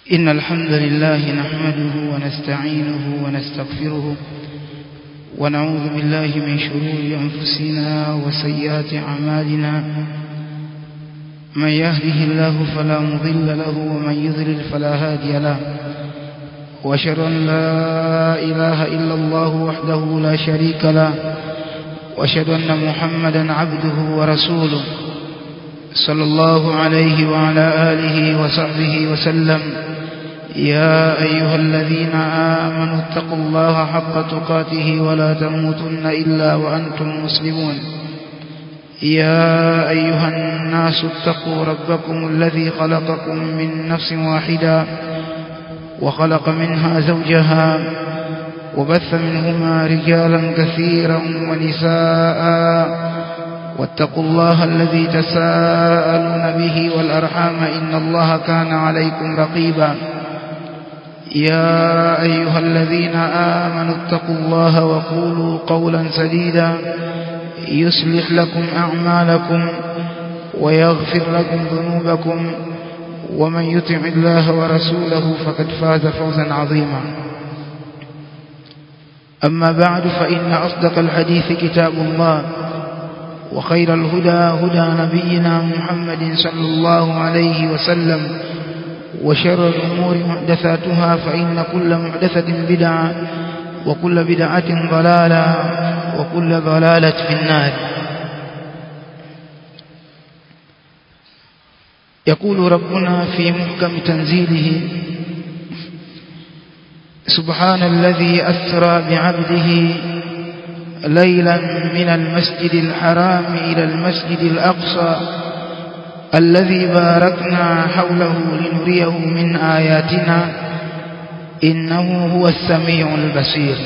إن الحمد لله نحمده ونستعينه ونستغفره ونعوذ بالله من شرور أنفسنا وسيئات أعمالنا من يهده الله فلا مضل له ومن يضلل فلا هادي له وأشهد أن لا إله إلا الله وحده لا شريك له وأشهد أن محمدا عبده ورسوله صلى الله عليه وعلى آله وصحبه وسلم يا أيها الذين آمنوا اتقوا الله حق تقاته ولا تموتن إلا وأنتم مسلمون يا أيها الناس اتقوا ربكم الذي خلقكم من نفس واحدة وخلق منها زوجها وبث منهما رجالا كثيرا ونساء واتقوا الله الذي تساءلون به والأرحام إن الله كان عليكم رقيبا يا أيها الذين آمنوا اتقوا الله وقولوا قولا سديدا يصلح لكم أعمالكم ويغفر لكم ذنوبكم ومن يطع الله ورسوله فقد فاز فوزا عظيما أما بعد فإن أصدق الحديث كتاب الله وخير الهدى هدى نبينا محمد صلى الله عليه وسلم وشر الأمور محدثاتها فإن كل محدثة بدعة وكل بدعة ضلالة وكل ضلالة في النار يقول ربنا في محكم تنزيله سبحان الذي أسرى بعبده ليلا من المسجد الحرام إلى المسجد الأقصى الذي باركنا حوله لنريه من آياتنا إنه هو السميع البصير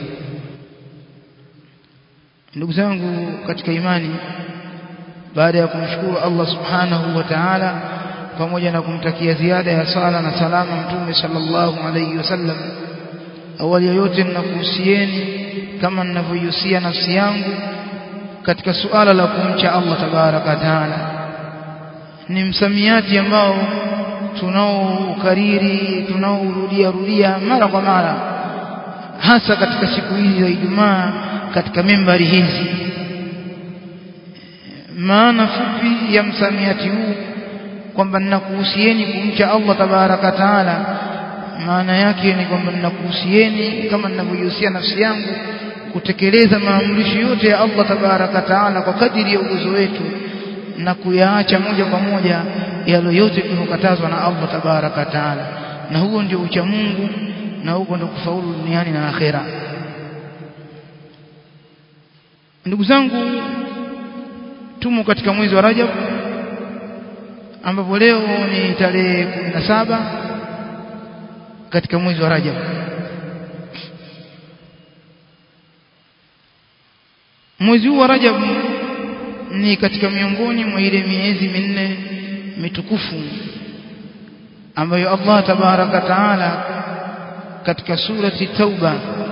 ndugu zangu katika imani baada ya kumshukuru Allah subhanahu wa ta'ala pamoja na kumtakia ziada ya sala na salama mtume sallallahu alayhi wasallam awali yote ninakuhusieni kama ninavyohusia nafsi yangu katika suala la kumcha Allah tabaraka taala ni msamiati ambao tunaoukariri tunaourudia rudia mara kwa mara hasa katika siku hizi za Ijumaa katika membari hizi maana fupi ya msamiati huu kwamba ninakuhusieni kumcha Allah tabaraka taala maana yake ni kwamba ninakuhusieni kama ninavyohusia nafsi yangu kutekeleza maamrisho yote ya Allah tabaraka taala kwa kadiri ya uwezo wetu na kuyaacha moja kwa moja yale yote tunokatazwa na Allah tabaraka taala na huo ndio ucha Mungu na huko ndio kufaulu duniani na akhera ndugu zangu tumo katika mwezi wa Rajab ambapo leo ni tarehe 17 katika mwezi wa Rajab mwezi huu wa Rajab ni katika miongoni mwa ile miezi minne mitukufu ambayo Allah tabaraka taala katika surati Tauba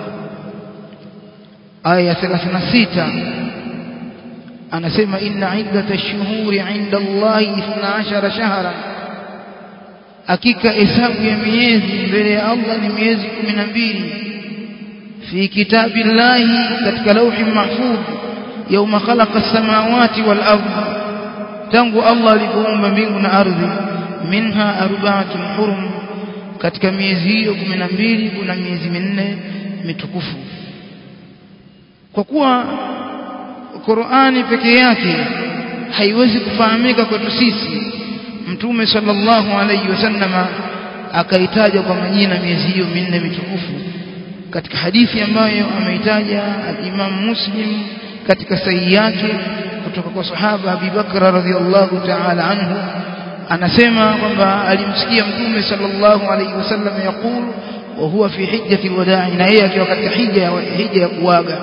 aya 36 anasema inna iddatash shuhuri 'inda Allahi 12 shahran hakika hesabu ya miezi mbele ya Allah ni miezi 12 fi kitabillahi katika lauhi mahfudh يوم خلق السماوات والأرض tangu Allah alipoumba mbingu na ardhi minha arba'atun hurum katika miezi hiyo 12 kuna miezi minne mitukufu kwa kuwa Qur'ani peke yake haiwezi kufahamika kwetu sisi mtume sallallahu alayhi wasallama akaitaja kwa majina miezi hiyo minne mitukufu katika hadithi ambayo ameitaja al-Imam Muslim katika sahihi yake kutoka kwa sahaba Abi Bakr radhiyallahu ta'ala anhu anasema kwamba alimsikia mtume sallallahu alayhi wasallam yakulu wa huwa fi hijjati alwada'i na yeye akiwa katika hija ya hija ya kuaga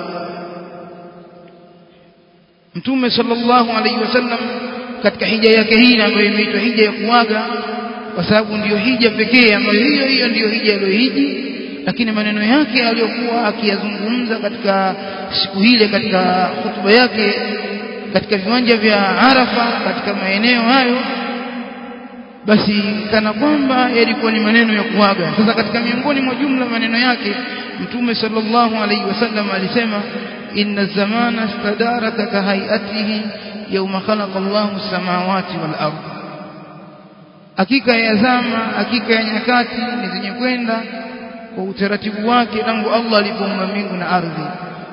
mtume sallallahu alayhi wasallam katika hija yake hii ambayo imeitwa hija ya kuaga kwa sababu ndiyo hija pekee ambayo hiyo hiyo ndiyo hija aliyohiji lakini maneno yake aliyokuwa akiyazungumza katika siku hile katika hutuba yake katika viwanja vya Arafa katika maeneo hayo basi kana kwamba yalikuwa ni maneno ya kuaga sasa katika miongoni mwa jumla maneno yake mtume sallallahu alaihi wasallam alisema inna zamana stadaraka ka hayatihi yawma khalaqa Allahu samawati wal ardh hakika ya zama hakika ya nyakati ni zenye kwenda kwa utaratibu wake tangu Allah alipoumba mbingu na ardhi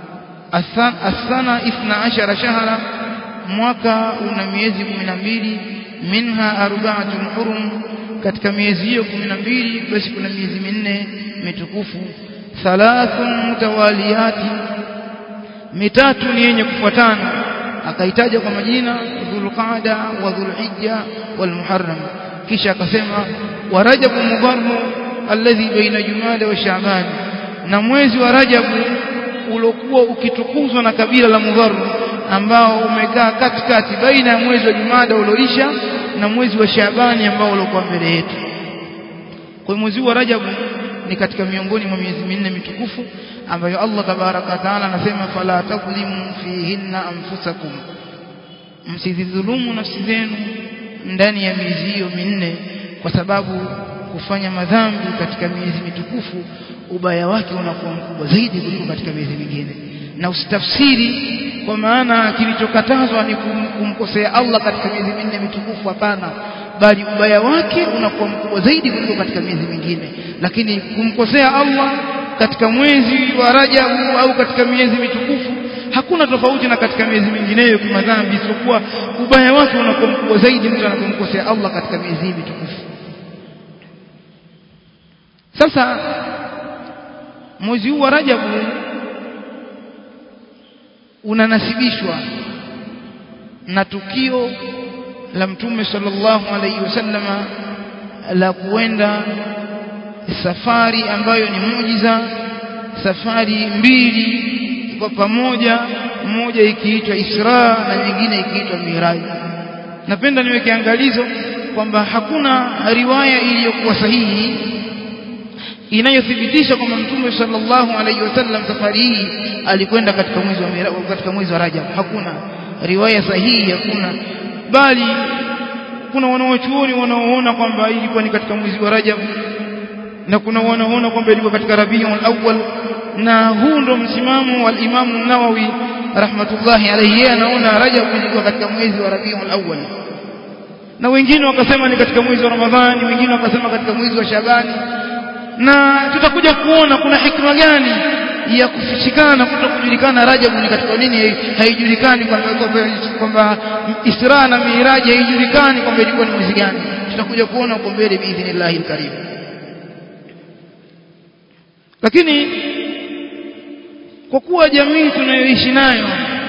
asana 12 shahra mwaka una miezi 12 minha arba'atun hurum katika miezi hiyo 12 basi kuna miezi minne mitukufu thalathun mutawaliyati mitatu ni yenye kufuatana akaitaja kwa majina dhulqaada wa dhulhijja wal muharram kisha akasema wa rajabu mubarru alladhi baina jumada wa shaaban na mwezi wa rajabu ulokuwa ukitukuzwa na kabila la mudharru ambao umekaa katikati baina ya mwezi wa jumada uloisha na mwezi wa shaabani ambao ulikuwa mbele yetu kwa mwezi wa rajabu ni katika miongoni mwa miezi minne mitukufu ambayo Allah tabaraka taala anasema fala tadhlimu fihinna anfusakum msidhulumu nafsi zenu ndani ya miezi hiyo minne kwa sababu kufanya madhambi katika miezi mitukufu ubaya wake unakuwa mkubwa zaidi kuliko katika miezi mingine na usitafsiri kwa maana kilichokatazwa ni kum, kumkosea Allah katika miezi minne mitukufu hapana bali ubaya wake unakuwa mkubwa zaidi kuliko katika miezi mingine lakini kumkosea Allah katika mwezi wa Rajabu au katika miezi mitukufu hakuna tofauti na katika miezi mingineyo kwa madhambi isipokuwa ubaya wake unakuwa mkubwa zaidi mtu anapomkosea Allah katika miezi mitukufu sasa mwezi huu wa Rajabu unanasibishwa na tukio la mtume sallallahu alaihi wasallama la kuenda safari ambayo ni muujiza safari mbili kwa pamoja moja ikiitwa Isra na nyingine ikiitwa Miraj napenda niweke angalizo kwamba hakuna riwaya iliyokuwa sahihi inayothibitisha kwamba mtume sallallahu alaihi wasallam safari hii alikwenda katika mwezi wa Miraj katika mwezi wa Rajab hakuna riwaya sahihi hakuna bali kuna wanaochuoni wanaoona kwamba ilikuwa ni katika mwezi wa Rajab na kuna wanaoona kwamba ilikuwa katika Rabiul Awwal na huu ndo msimamo wa Imam Nawawi rahmatullahi alayhi yeye anaona Rajab ilikuwa katika mwezi wa Rabiul Awwal na wengine wakasema ni katika mwezi wa Ramadhani wengine wakasema katika mwezi wa Shabani na tutakuja kuona kuna hikma gani ya kufichikana kutokujulikana Rajab ni katika nini haijulikani kwamba Isra na Miraj haijulikani kwamba ilikuwa ni mwezi gani tutakuja kuona huko mbele biidhnillahi alkarim lakini kwa kuwa jamii tunayoishi nayo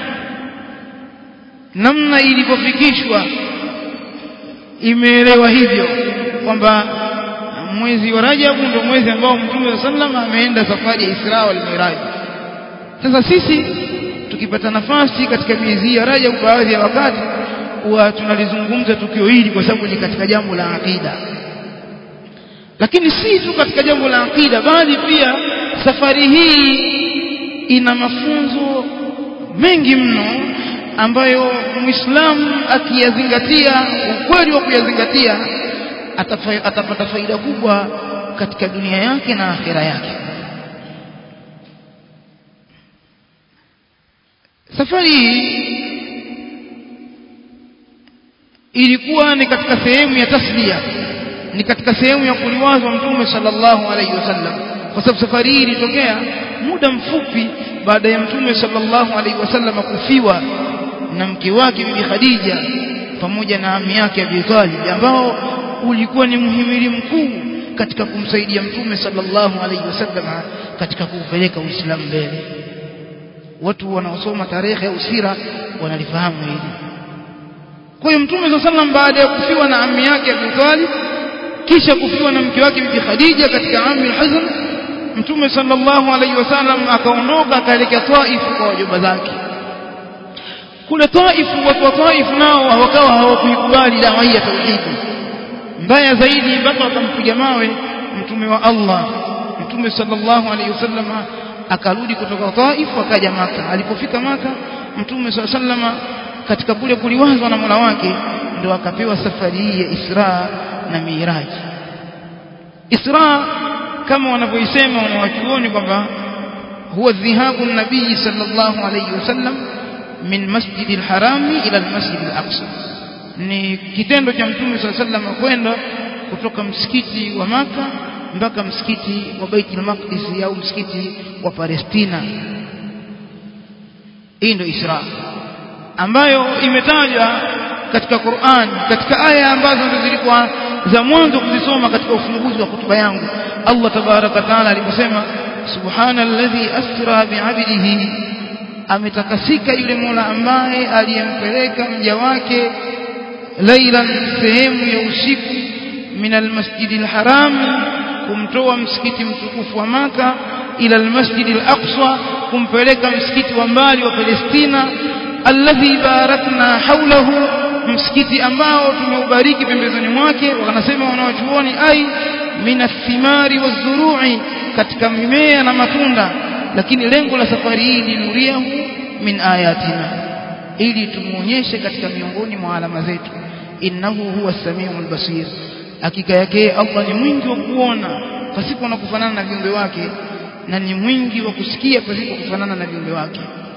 namna ilivyofikishwa imeelewa hivyo kwamba mwezi wa Rajabu ndio mwezi ambao Mtume wa sallam ameenda safari ya Isra wal Miraj. Sasa sisi tukipata nafasi katika miezi ya Rajabu baadhi ya wakati huwa tunalizungumza tukio hili kwa sababu ni katika jambo la akida. Lakini si tu katika jambo la akida bali pia safari hii ina mafunzo mengi mno ambayo Muislamu akiyazingatia ukweli wa kuyazingatia atapata faida kubwa katika dunia yake na akhira yake safari hii ilikuwa ni katika sehemu ya tasbia ni katika sehemu ya kuliwazwa mtume sallallahu alaihi wasallam kwa sababu safari hii ilitokea muda mfupi baada ya mtume sallallahu alaihi wasallam kufiwa na mke wake bibi Khadija pamoja na ami yake Abi Talib ambao ulikuwa ni muhimili mkuu katika kumsaidia mtume sallallahu alaihi wasallam katika kuupeleka Uislamu mbele watu wanaosoma tarehe au sira wanalifahamu hili kwa hiyo mtume sallallahu alaihi wasallam baada ya kufiwa na ami yake Abi Talib kisha kufiwa na mke wake bibi Khadija katika ami al-Hazm mtume sallallahu alaihi wasallam akaondoka akaelekea Taif kwa wajomba zake kule Taif watu wa Taif nao wakawa hawakuikubali dawa hii ya tauhidi mbaya zaidi mpaka wakampiga mawe mtume wa Allah mtume sallallahu alaihi wasallam akarudi kutoka Taif akaja maka alipofika maka mtume sallallahu alaihi wasallam katika kule kuliwazwa na Mola wake ndio akapewa safari hii ya Isra na miraj isra kama wanavyoisema wanawachuoni kwamba huwa dhihabu nabii sallallahu alayhi wasallam min masjidi alharami ila almasjid alaqsa ni kitendo cha mtume sallallahu alayhi wasallam kwenda kutoka msikiti wa maka mpaka msikiti wa Baitul Maqdis au msikiti wa Palestina hii ndio Isra ambayo imetajwa katika Qur'an katika aya ambazo zilikuwa za mwanzo kuzisoma katika ufunguzi wa hotuba yangu Allah tabaraka taala aliposema subhanalladhi asra bi'abdihi ametakasika yule Mola ambaye aliyempeleka mja wake lailan sehemu ya usiku min almasjidil haram kumtoa msikiti mtukufu wa maka ila almasjidil aqsa kumpeleka msikiti wa mbali wa Palestina alladhi barakna haulahu msikiti ambao tumeubariki pembezoni mwake wanasema wanawachuoni ai minathimari wazuru'i katika mimea na matunda lakini lengo la safari hii ni nuriahu min ayatina ili tumuonyeshe katika miongoni mwa alama zetu innahu huwa samiul basir hakika yake Allah ni mwingi wa kuona pasipo na kufanana na viumbe wake na ni mwingi wa kusikia pasipo kufanana na viumbe wake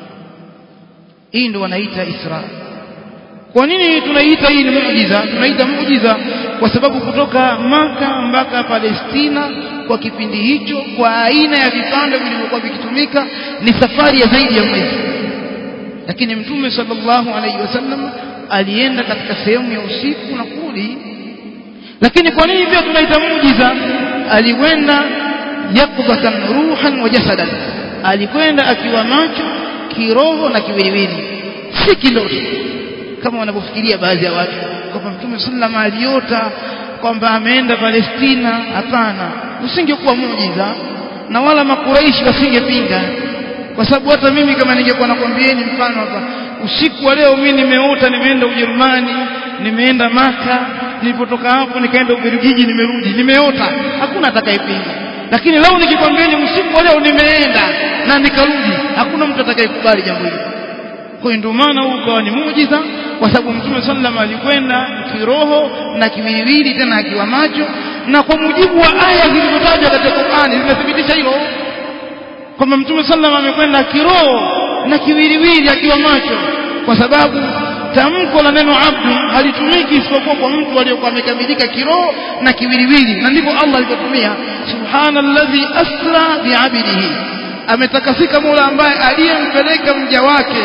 hii ndio wanaita Isra kwa nini tunaiita hii ni muujiza tunaita muujiza kwa sababu kutoka maka mpaka Palestina kwa kipindi hicho kwa aina ya vipando vilivyokuwa vikitumika ni safari ya zaidi ya mwezi lakini mtume sallallahu alaihi wasallam alienda katika sehemu ya usiku na kurudi lakini kwa nini pia tunaita muujiza alikwenda yakbatan ruhan wa jasadan alikwenda akiwa macho kiroho na kiwiliwili si kiloto kama wanavyofikiria baadhi ya watu kwamba mtume sallam aliota kwamba ameenda Palestina hapana usingekuwa muujiza na wala makuraishi wasingepinga kwa sababu hata mimi kama ningekuwa nakwambieni mfano hapa usiku wa leo mimi nimeota nimeenda Ujerumani nimeenda Maka nilipotoka hapo nikaenda Ubelgiji nimerudi nimeota hakuna atakayepinga lakini leo nikikwambieni usiku wa leo nimeenda na nikarudi hakuna mtu atakayekubali jambo hilo kwa hiyo ndio maana huu ukawa ni muujiza kwa sababu mtume sallam alikwenda kiroho na kiwiliwili tena akiwa macho na kwa mujibu wa aya zilizotajwa katika Qur'ani zinathibitisha hilo kwamba mtume sallam amekwenda kiroho na kiwiliwili akiwa macho kwa sababu tamko la neno abdu halitumiki isipokuwa kwa mtu aliyokuwa amekamilika kiroho na kiwiliwili na ndivyo Allah alivyotumia subhanalladhi asra bi'abdihi ametakasika Mola ambaye aliyempeleka mja wake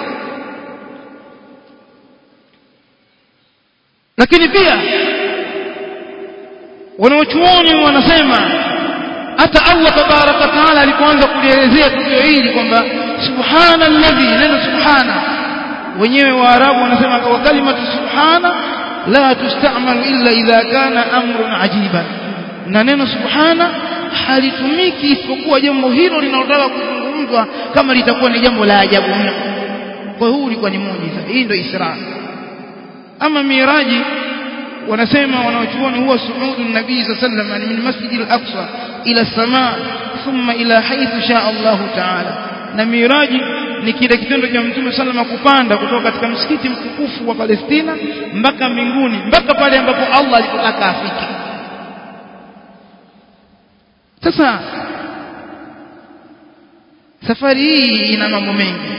lakini pia wanaochuoni wanasema hata Allah tabaraka taala alipoanza kulielezea tukio hili kwamba subhanalladhi neno subhana wenyewe waarabu wanasema kwa kalimatu subhana la tustamalu illa idha kana amrun ajiban na neno subhana halitumiki isipokuwa jambo hilo linalotaka kuzungumzwa kama litakuwa ni jambo la ajabu mno kwa hiyo ulikuwa ni muujiza hii ndio isra ama miraji wanasema wanaochuoni huwa suudu nabii sallallahu alayhi min masjid al-aqsa ila samaa thumma ila haythu shaa Allah ta'ala na miraji ni kile kitendo cha mtume sallama kupanda kutoka katika msikiti mtukufu wa Palestina mpaka mbinguni mpaka pale ambapo Allah alipotaka afike sasa safari hii ina mambo mengi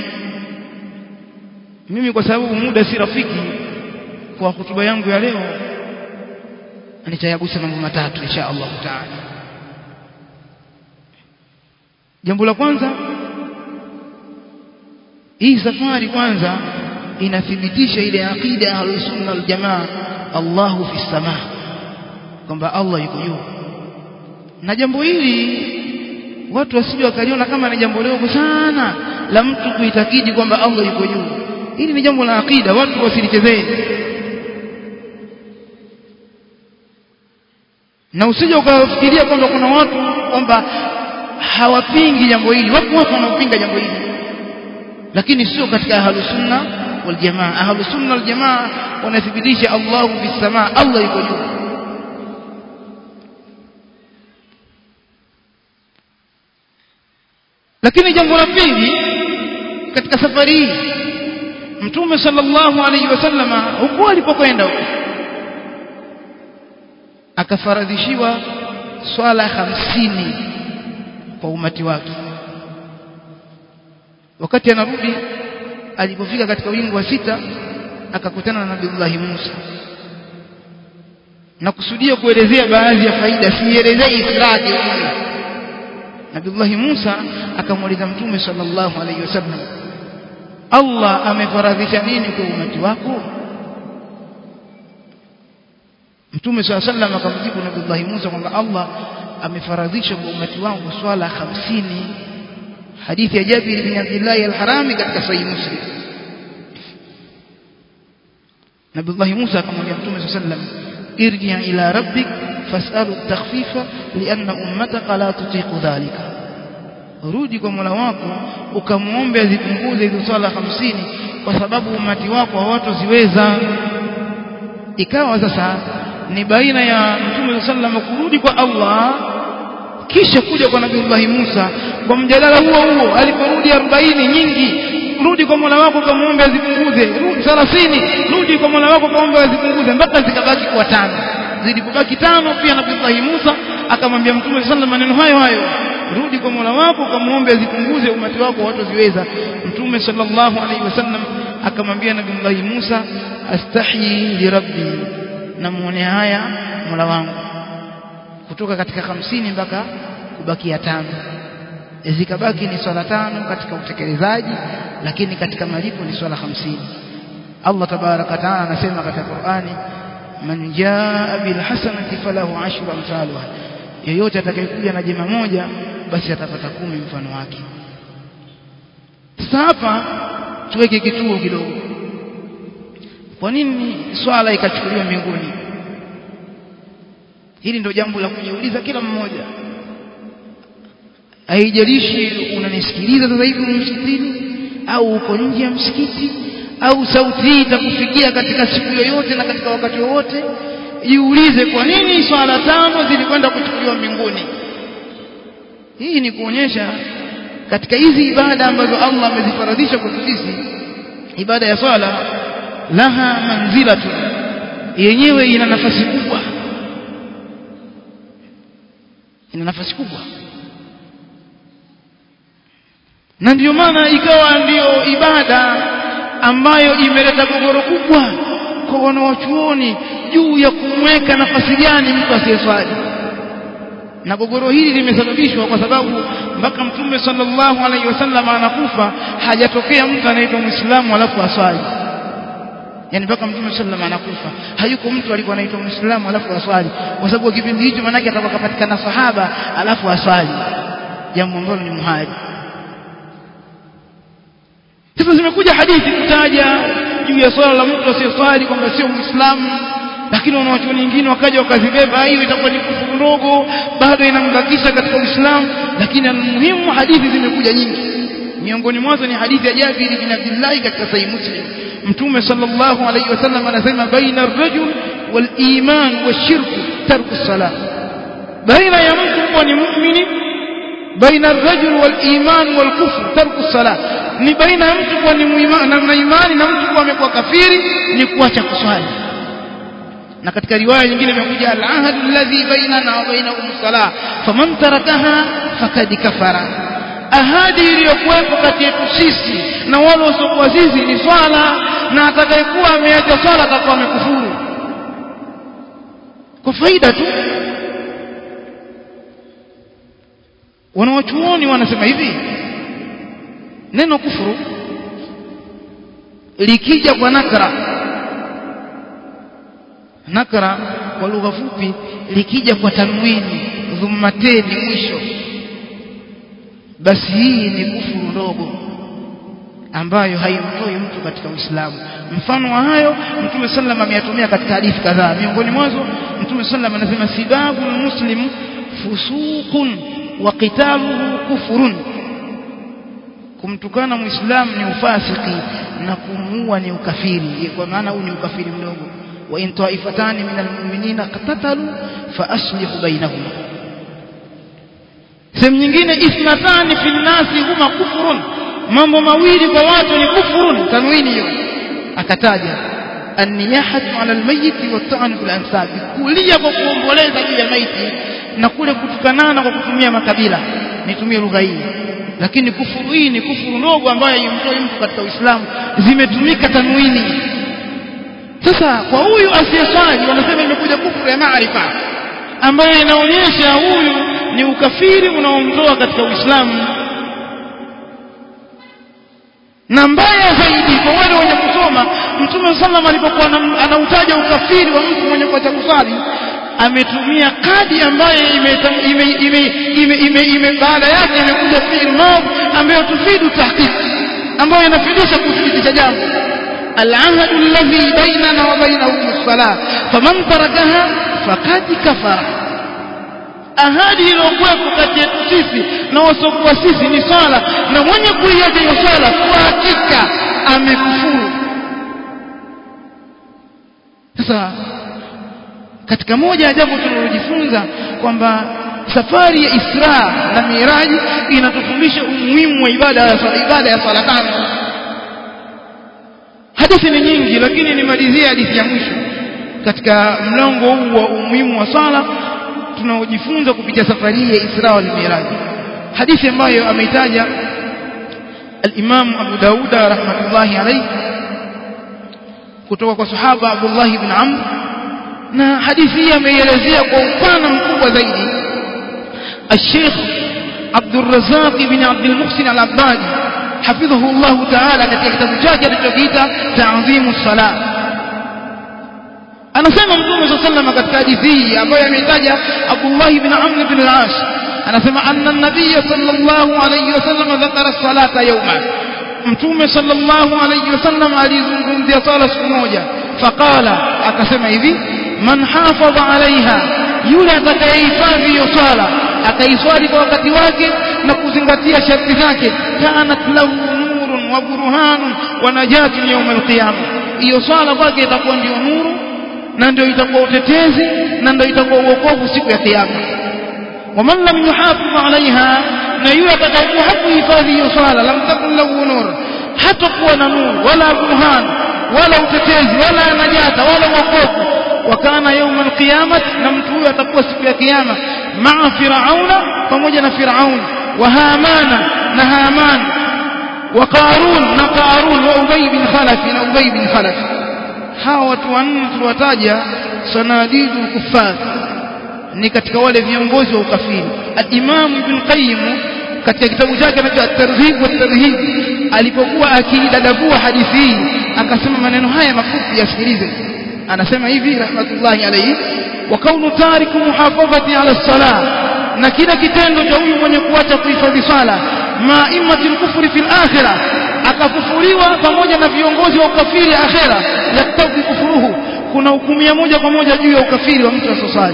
mimi kwa sababu muda si rafiki kwa hotuba yangu ya leo nitayagusa mambo matatu insha Allah taala jambo la kwanza hii safari kwanza inathibitisha ile aqida ya sunna wal jamaa Allahu fi samaa kwamba Allah yuko juu na jambo hili watu wasije wakaliona kama ni jambo dogo sana la mtu kuitakidi kwamba Allah yuko juu hili ni jambo la aqida watu wasilichezee na usije ukafikiria kwamba kuna watu kwamba hawapingi jambo hili wapo watu wanaopinga jambo hili lakini sio katika ahlus sunna wal jamaa ahlus sunna wal jamaa wanathibitisha Allahu bis samaa Allah yuko juu lakini jambo la pili katika safari hii mtume sallallahu alaihi wasallama huko alipokwenda huko akafaradhishiwa swala hamsini kwa umati wake wakati anarudi alipofika katika wingu wa sita akakutana na Nabiullahi Musa na kusudia kuelezea baadhi ya faida sielezei ifradi Nabiullahi Musa akamuuliza Mtume sallallahu alaihi wasallam Allah amefaradhisha nini kwa umati wako Mtume swalla sallam akamjibu Nabii Musa kwamba Allah amefaradhisha kwa umati wangu swala hamsini hadithi ya Jabir bin Abdullah al-Harami katika Sahih Muslim Nabii Musa akamwambia Mtume swalla sallam irji ila rabbik fas'alu at-takhfifa lianna ummataka la tutiqu dhalika rudi kwa Mola wako ukamuombe azipunguze hizo swala hamsini kwa sababu umati wako hawatoziweza ikawa sasa ni baina ya Mtume sallam kurudi kwa Allah kisha kuja kwa Nabii Musa kwa mjadala huo huo aliporudi 40 nyingi rudi kwa Mola wako kamuombe azipunguze rudi 30 rudi kwa Mola wako kaombe azipunguze mpaka zikabaki kwa tano zilipobaki tano pia Nabii Musa akamwambia Mtume sallam maneno hayo hayo rudi kwa Mola wako kamuombe azipunguze umati wako watoziweza Mtume sallallahu alaihi wasallam akamwambia Nabii Musa astahi li rabbi namuone haya Mola wangu kutoka katika hamsini mpaka kubakia tano zikabaki ni swala tano katika utekelezaji lakini katika malipo ni swala hamsini Allah tabaraka taala anasema katika Qur'ani man jaa bil hasanati falahu ashru amsalha yeyote atakayekuja na jema moja basi atapata kumi mfano wake sasa hapa tuweke kituo kidogo kwa nini swala ikachukuliwa mbinguni hili ndio jambo la kujiuliza kila mmoja haijalishi unanisikiliza sasa hivi msikitini au uko nje ya msikiti au sauti hii itakufikia katika siku yoyote na katika wakati wowote jiulize kwa nini swala tano zilikwenda kuchukuliwa mbinguni hii ni kuonyesha katika hizi ibada ambazo Allah amezifaradhisha kwetu sisi ibada ya swala laha manzilatu yenyewe ina nafasi kubwa ina nafasi kubwa na ndiyo maana ikawa ndiyo ibada ambayo imeleta gogoro kubwa kwa wanawachuoni juu ya kumweka nafasi gani mtu asiyeswali na gogoro hili limesababishwa kwa sababu mpaka mtume sallallahu alaihi wasallam anakufa hajatokea mtu anaitwa muislamu alafu aswali yani mpaka mtume sallallahu anakufa hayuko mtu alikuwa anaitwa muislamu alafu aswali kwa sababu kipindi hicho manake atakuwa kapatikana sahaba alafu aswali jambo ambalo ni muhali sasa zimekuja hadithi kutaja juu ya swala la mtu asiyeswali kwamba sio muislamu lakini wanawachuoni wengine wakaja wakazibeba hiyo itakuwa ni kufuru ndogo bado inambakisha katika Uislamu lakini almuhimu hadithi zimekuja nyingi miongoni mwazo ni hadithi ya Jabir bin Abdullah katika Sahih Muslim Mtume sallallahu alayhi wasallam anasema baina ar-rajul wal iman washirku tarku salat baina ya mtu kuwa ni muumini baina ar-rajul wal iman wal kufr tarku salat ni baina ya mtu kuwa ni muimani na imani na mtu kuwa amekuwa kafiri ni kuacha kuswali na katika riwaya nyingine imekuja al-ahd alladhi bainana wa bainahum salah faman tarakaha fakad kafara ahadi iliyokuwepo kati yetu sisi na wale wasiokuwa sisi ni swala na atakayekuwa ameacha swala atakuwa amekufuru kwa faida tu wanawachuoni wanasema hivi neno kufuru likija kwa nakra nakra kwa lugha fupi likija kwa tanwini dhummateni mwisho basi hii ni kufuru ndogo ambayo haimtoi mtu katika Uislamu mfano wa hayo Mtume sallam ameyatumia katika hadithi kadhaa miongoni mwazo Mtume sallam anasema sibabu muslim fusuqun wa qitaluhu kufurun kumtukana muislamu ni ufasiki na kumuua ni ukafiri kwa maana huu ni ukafiri mdogo wa in ta'ifatani min almu'minina qatatalu fa aslihu bainahuma sehemu nyingine ithnatani fi nnasi huma kufrun mambo mawili kwa watu ni kufrun tanwini hiyo akataja النياحة على الميت والطعن في الأنساب kulia kwa kuomboleza juu ya maiti na kule kutukanana kwa kutumia makabila nitumie lugha hii lakini kufuru hii ni kufuru ndogo ambayo haimtoi mtu katika Uislamu zimetumika tanwini sasa kwa huyu asiyeswali wanasema imekuja kufuru ya maarifa ambayo inaonyesha huyu ni ukafiri unaomtoa katika Uislamu na mbaya zaidi kwa wale wenye kusoma Mtume sallam alipokuwa anautaja ukafiri wa mtu mwenye kuacha kusali ametumia kadi ambayo ime ime ime ime ime baada yake imekuja fi'il madhi ambayo tufidu tahqiq ambayo inafidisha kuthibitisha jambo العهد الذي بيننا وبينهم الصلاة فمن تركها فقد كفر ahadi iliyokuwepo kati yetu sisi na wasiokuwa sisi ni swala na mwenye kuiacha hiyo swala kwa hakika amekufuru sasa katika moja ya jambo tunalojifunza kwamba safari ya Isra na Miraji inatufundisha umuhimu wa ibada ya swala ibada ya swala tano hadithi ni nyingi lakini nimalizie hadithi ya mwisho katika mlango huu wa umuhimu wa swala tunaojifunza kupitia safari ya Isra wal Miraj hadithi ambayo ameitaja al-Imam Abu Dauda rahmatullahi alayhi kutoka kwa sahaba Abdullah ibn Amr na hadithi hii ameielezea kwa upana mkubwa zaidi الشيخ عبد الرزاق بن عبد المحسن العبادي حفظه الله تعالى katika kitabu chake alichokiita Ta'dhimu Salat anasema mtume صلى الله عليه katika hadithi hii ambayo ameitaja Abdullah ibn Amr ibn al-As anasema anna an-nabiy sallallahu alayhi wasallam dhakara as-salata yawma mtume sallallahu alayhi wasallam alizungumzia sala siku moja faqala akasema hivi man hafadha alaiha yule atakayehifadhi hiyo swala akaiswali kwa wakati wake na kuzingatia sharti zake kanat lahu nurun wa burhanun wa najatun yawm al-qiyamah hiyo swala kwake itakuwa ndio nuru na ndio itakuwa utetezi na ndio itakuwa uokovu siku ya kiyama waman lam yuhafidh alaiha na yule atakayekuwa hakuhifadhi hiyo swala lam takun lahu nur hatakuwa na nuru wala burhan wala utetezi wala najata wala uokovu wakana yauma alqiyamah na mtu huyo atakuwa siku ya kiyama maa firauna pamoja na firaun wa hamana na haman wa qarun na qarun wa ubay bin khalaf na ubay bin khalaf hawa watu wanne tuliwataja sanadidul kuffar ni katika wale viongozi wa ukafiri al-Imam Ibn Qayyim katika kitabu chake anaitwa At-Targhib wa Tarhib alipokuwa akidadavua hadithi hii akasema maneno haya mafupi yasikilize anasema hivi rahmatullahi alayhi wa kaunu tariku muhafadhati ala salah na kila kitendo cha huyu mwenye kuacha kuhifadhi swala maimati kufri fil akhirah akakufuriwa pamoja na viongozi wa ukafiri akhera yaktabi kufuruhu kuna hukumia moja kwa moja juu ya ukafiri wa mtu asosali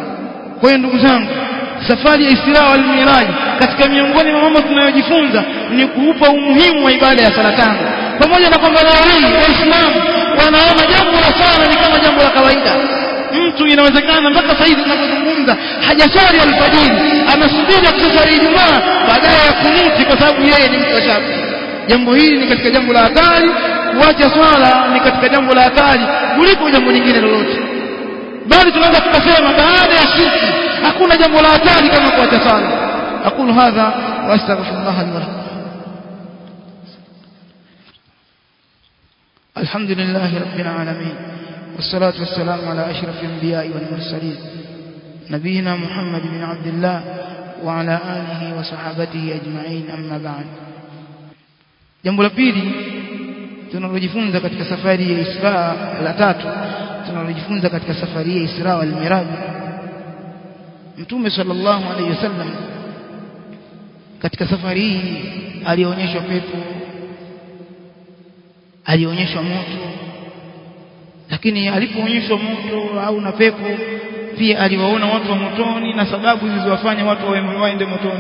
kwa hiyo ndugu zangu safari ya Isra wal Miraj katika miongoni mwa mambo tunayojifunza ni kuupa umuhimu wa ibada ya sala tano pamoja na kwamba leo hii waislamu wanaona jambo la sala ni kama jambo la kawaida mtu inawezekana mpaka sasa hivi tunapozungumza hajaswali alfajiri anasubiri kuswali Ijumaa baadaye ya kunuti kwa sababu yeye ni mtu wa shafi jambo hili ni katika jambo la hatari kuacha swala ni katika jambo la hatari kuliko jambo lingine lolote bali tunaweza tukasema baada ya shirki hakuna jambo la hatari kama kuacha swala aqulu hadha wa astaghfirullah li wa lakum الحمد لله رب العالمين والصلاة والسلام على أشرف الأنبياء والمرسلين نبينا محمد بن عبد الله وعلى آله وصحابته أجمعين أما بعد jambo la pili tunalojifunza katika safari ya Isra la tatu tunalojifunza katika safari ya Isra wal Miraj Mtume sallallahu alayhi wasallam katika safari hii alionyeshwa pepo alionyeshwa moto lakini alipoonyeshwa moto au na pepo pia aliwaona watu wa motoni na sababu zilizowafanya watu waende motoni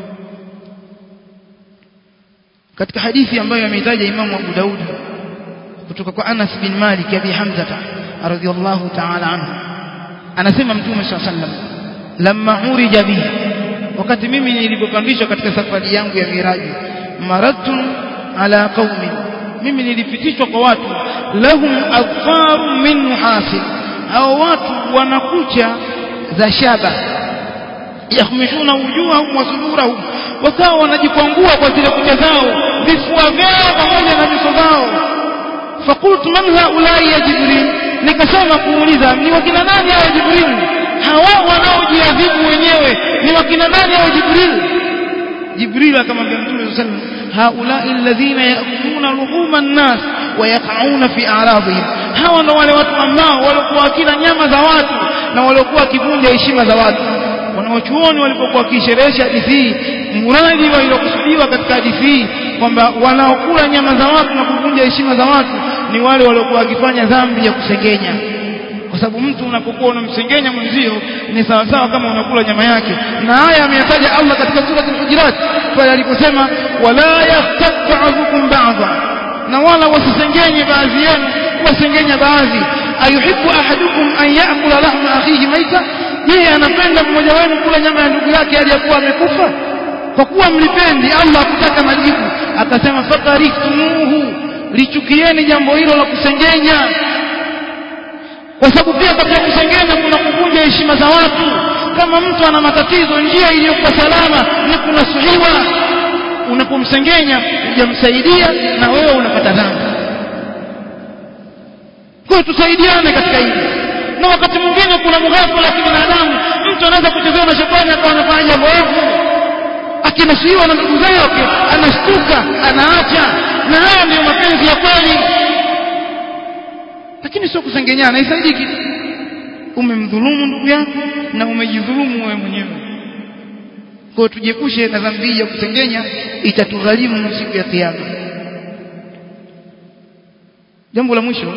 katika hadithi ambayo ameitaja Imam Abu Daud kutoka kwa Anas bin Malik abi Hamza radhiyallahu ta'ala anhu anasema Mtume صلى الله عليه وسلم lamma urija bi wakati mimi nilipopandishwa katika safari yangu ya miraji maratun ala qaumi mimi nilipitishwa kwa watu lahum adfaru min nuhasin hao watu wanakucha za shaba yakhmishuna wujuhahum wa sudurahum wakawa wanajikwangua kwa zile kucha zao vifua vyao pamoja na nyuso zao fakultu man haulai ya jibril nikasema kuuliza ni wakina nani hao jibril hawa wanaojiadhibu wenyewe ni wakina nani hao jibril jibril akamwambia mtume sallallahu alayhi wasallam haulai alladhina yakuluna luhuma an-nas wa yaqauna fi a'radihim hawa ndo wale watu ambao walikuwa wakila nyama za watu na walikuwa wakivunja heshima za watu wanawachuoni walipokuwa wakisherehesha hadithi hii muradi waliokusudiwa katika hadithi hii kwamba wanaokula nyama za watu na kuvunja heshima za watu ni wale waliokuwa wakifanya dhambi ya kusengenya kwa sababu mtu unapokuwa unamsengenya mwenzio ni sawasawa kama unakula nyama yake na haya ameyataja Allah katika sura al-Hujurat pale aliposema wala yahtab ba'dukum ba'dha na wala wasisengenye baadhi yenu wasengenya baadhi ayuhibbu ahadukum an ya'kula lahma akhihi maita je anapenda mmoja wenu kula nyama ya ndugu yake aliyakuwa amekufa kwa kuwa mlipendi Allah akutaka majibu akasema fakarihtumuhu lichukieni jambo hilo la kusengenya kwa sababu pia katika kusengenya kuna kuvunja heshima za watu kama mtu ana matatizo njia iliyokuwa salama ni kunasuhiwa unapomsengenya hujamsaidia na wewe unapata dhambi kwa hiyo tusaidiane katika hili na wakati mwingine kuna mughafala wa kibinadamu mtu anaweza kuchezewa na shetani akawa anafanya jambo ovu akinasuhiwa na ndugu zake anashtuka anaacha na haya ndiyo mapenzi ya kweli lakini sio kusengenyana isaidii kitu umemdhulumu ndugu yako na umejidhulumu wewe mwenyewe kwa tujiepushe na dhambi ya kusengenya itatugharimu siku ya kiyama jambo la mwisho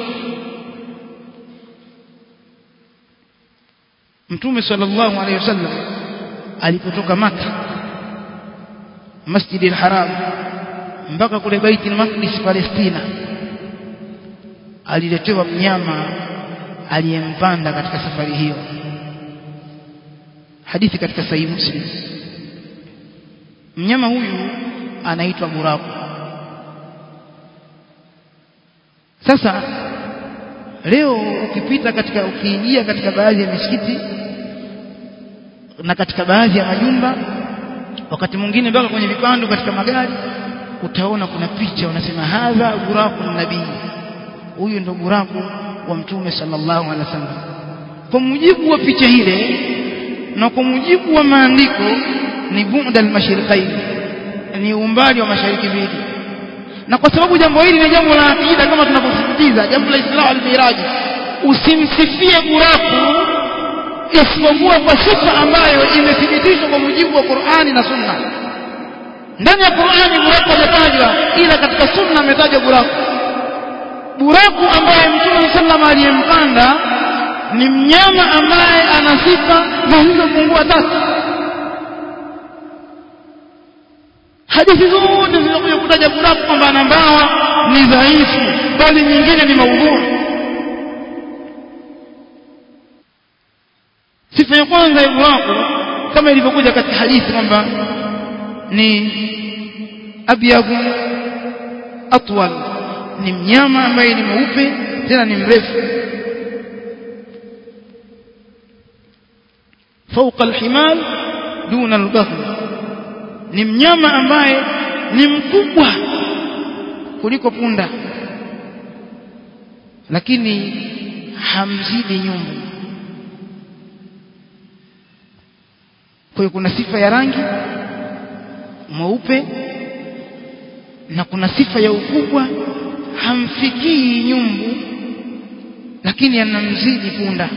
mtume sallallahu alaihi wasallam alipotoka maka masjidi al-haram mpaka kule baiti al-maqdis palestina aliletewa mnyama aliyempanda katika safari hiyo hadithi katika sahihi muslim mnyama huyu anaitwa buraku sasa leo ukipita katika ukiingia katika baadhi ya misikiti na katika baadhi ya majumba wakati mwingine mpaka kwenye vipando katika magari utaona kuna picha wanasema hadha buraku nabii huyu ndo buraku wa mtume sallallahu alaihi wasallam kwa mujibu wa picha ile na kwa mujibu wa maandiko ni bu'da al-mashriqain ni umbali wa mashariki mbili na kwa sababu jambo hili ni jambo la akida kama tunavyosisitiza jambo la Isra al-Miraj usimsifie buraku isipokuwa kwa sifa ambayo imethibitishwa kwa mujibu wa Qur'ani na Sunna ndani ya Qur'ani buraku hajatajwa ila katika Sunna ametajwa buraku buraku ambaye Mtume sallam aliyempanda ni mnyama ambaye ana sifa zisizopungua tatu hadithi zote zilizokuja kutaja buraku kwamba ana mbawa ni dhaifu bali nyingine ni maudhui sifa ya kwanza ya buraku kama ilivyokuja katika hadithi kwamba ni abyadu atwal ni mnyama ambaye ni mweupe tena ni mrefu فوق الحمال دون البغل ni mnyama ambaye ni mkubwa kuliko punda lakini hamzidi nyumbu kwa hiyo kuna sifa ya rangi mweupe na kuna sifa ya ukubwa hamfikii nyumbu lakini anamzidi punda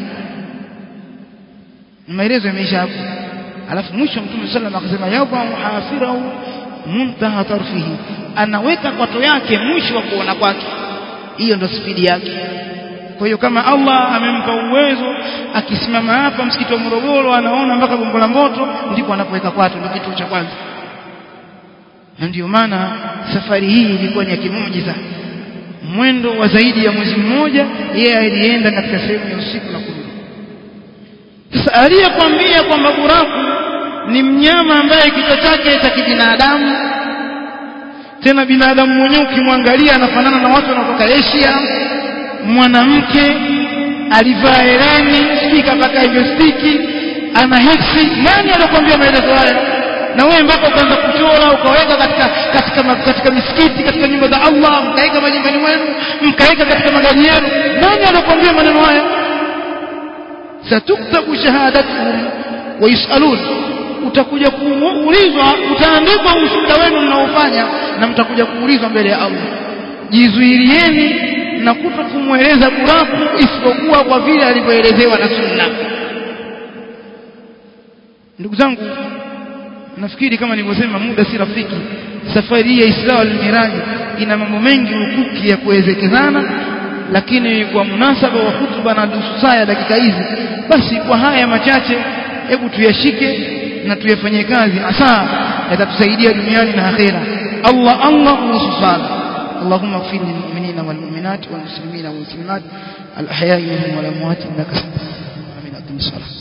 maelezo yameisha hapo alafu mwisho mtume sallam akasema yadha hafirahu muntaha tarfihi anaweka kwato yake mwisho wa kuona kwake hiyo ndo spidi yake kwa hiyo kama Allah amempa uwezo akisimama hapa msikiti wa Morogoro anaona mpaka Gongo la Mboto ndipo anapoweka kwato ndio kitu cha kwanza na ndio maana safari hii ilikuwa ni ya kimuujiza mwendo wa zaidi ya mwezi mmoja yeye alienda katika sehemu ya usiku na kurudi sasa aliyekwambia kwamba buraku ni mnyama ambaye kichwa chake cha kibinadamu tena binadamu mwenyewe ukimwangalia anafanana na watu wanaotoka Asia mwanamke alivaa hereni sijui kapaka investiki ana heksi nani alikwambia maelezo haya na wewe mpaka ukaanza kuchora ukaweka katika katika katika misikiti katika nyumba za Allah mkaweka majumbani mwenu mkaweka katika magari yenu nani alikwambia maneno haya satuktabu shahadatuhum wa yusalun utakuja kuulizwa utaandikwa ushuhuda wenu mnaofanya na mtakuja kuulizwa mbele ya Allah jizuilieni na kuto kumweleza buraku isipokuwa kwa vile alivyoelezewa na sunna ndugu zangu nafikiri kama nilivyosema muda si rafiki safari hii ya Isra al-Miraj ina mambo mengi hukuki ya kuwezekezana lakini kwa munasaba wa hutuba na nusu saa ya dakika hizi basi kwa haya machache hebu tuyashike na tuyafanyie kazi asa yatatusaidia duniani na akhera Allah Allah kuhusu sala اللهم اغفر للمؤمنين والمؤمنات والمسلمين والمسلمات الأحياء منهم والأموات إنك سميع آمين أقم الصلاة